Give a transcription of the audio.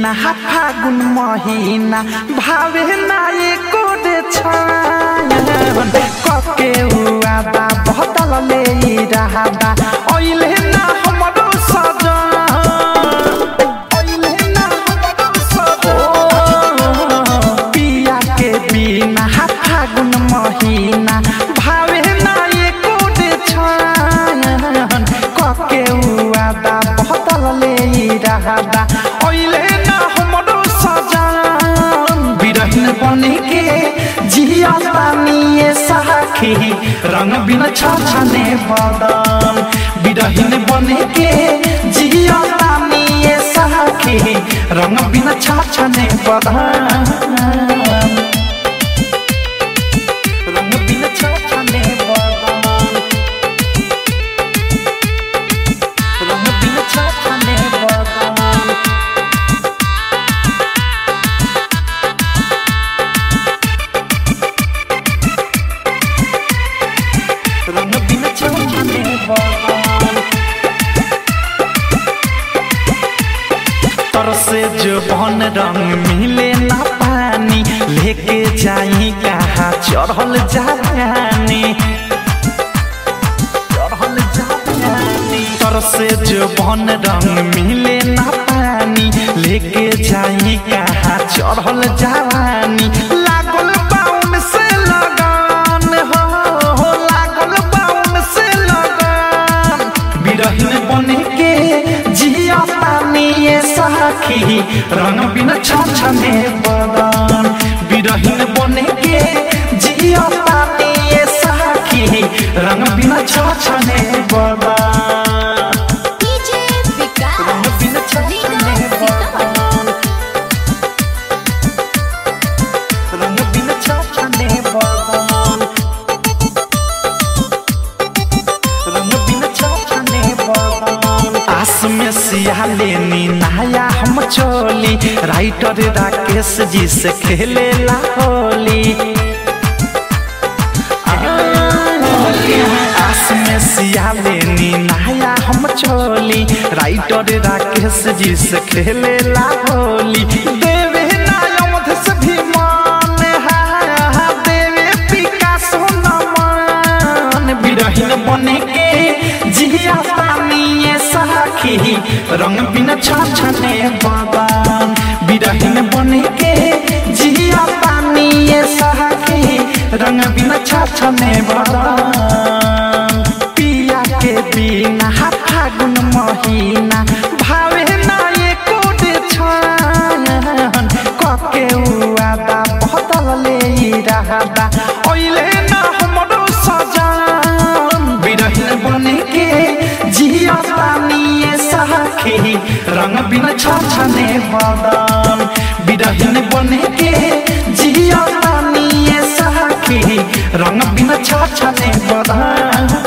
बिना फागुन महिना भावे ना एको रे छायन कके हुआ बा बहतल ले रहा बा ओइले ना हमरो सजन ओइले ना हमरो सजन पिया के बिना फागुन महिना भावे ना एको रे छायन कके हुआ बा बहतल ले रहा बा ओइले ना हमरो सजन बिरहन बने के जिया पानिए साखी रंग बिन छाछने बदन बिरहन बने के जिया पानिए साखी रंग बिन छाछने बदन रंग बिन छाछने बदन रंग बिन छाछने बदन रंग बिन छाछने बदन तरसे जो बन रंग मिले ना पानी लेके जाई कहाँ चढ़ल जानी चढ़ल जानी तरसे जो बन रंग मिले ना पानी लेके जाई कहाँ चढ़ल जानी लागल बाउन से लगान हो हो लागल बाउन से लगान बिरहिन बने के जिया पानी ये साखी रंग बिन छाछने बदन बिरहिन बने के जिया पानी ये साखी रंग बिन छाछने बदन डीजे विकास रंग बिन छाछने बदन रंग बिन छाछने बदन रंग बिन छाछने बदन आस में सिया लेनी नया हम चोली राइटर राकेश जी से खेले ला होली आस में सिया लेनी नया हम चोली राइटर राकेश जी से खेले ला होली देवे नायमध से भी मान हा देवे पिकासो नमन बिरहिन बने के जिया पानी साखी रंग बिन छाछने बदन बिरहिन बने के जिया पानी साखी रंग बिन छाछने बदन पिया के बिना फागुन महिना भावे ना एको रे छायन कके हुआ बा बहतल ले रहा बा ओइले ना हमरो सजन बिरहिन बने के जिया पानी साखी रंग बिन छाछने बदन बिरहिन बने के जिया पानी साखी रंग बिन छाछने बदन